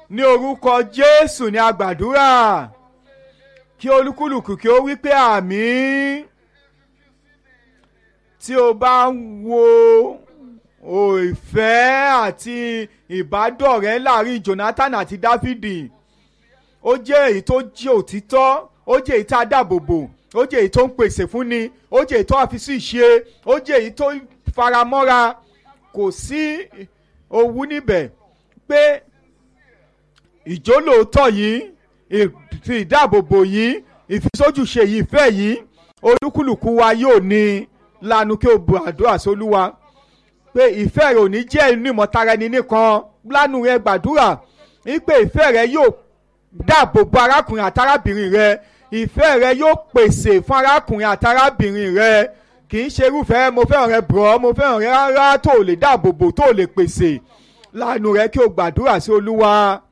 ní orúkọ jésù ní agbàdúrà kí olúkúlùkù kí ó wí pé àmín tí o bá ń wo ìfẹ́ àti ìbádọ́rẹ̀ẹ́ láàrin Jonathan àti Dáfídì ó jẹ́ èyí tó jẹ́ òtítọ́ ó jẹ́ èyí tá a dáàbò bò ó jẹ́ èyí tó ń pèsè fúnni ó jẹ́ èyí tó àfi sí ìṣe ó jẹ́ èyí tó faramọ́ra kò sí owú níbẹ̀ pé ìjólóòótọ́ yìí ìfi ìdáàbòbò yìí ìfisójúṣe yìí ìfẹ́ yìí olúkúlùkù wa yóò ní lanu kí o bu àdúrà sólúwa pé ìfẹ́ rẹ ò ní jẹ́ inú ìmọ̀tara ẹni nìkan lanu rẹ gbàdúrà wípé ìfẹ́ rẹ yóò dáàbò bo arákùnrin àtàrábìnrin rẹ ìfẹ́ rẹ yóò pèsè fún arákùnrin àtàrábìnrin rẹ kì í ṣe irúfẹ́ mo fẹ́ràn rẹ bọ̀ mo fẹ́ràn rẹ rárá tó lè dáàbò bò tó lè pèsè lanu rẹ kí o gbàdúrà sí olúwa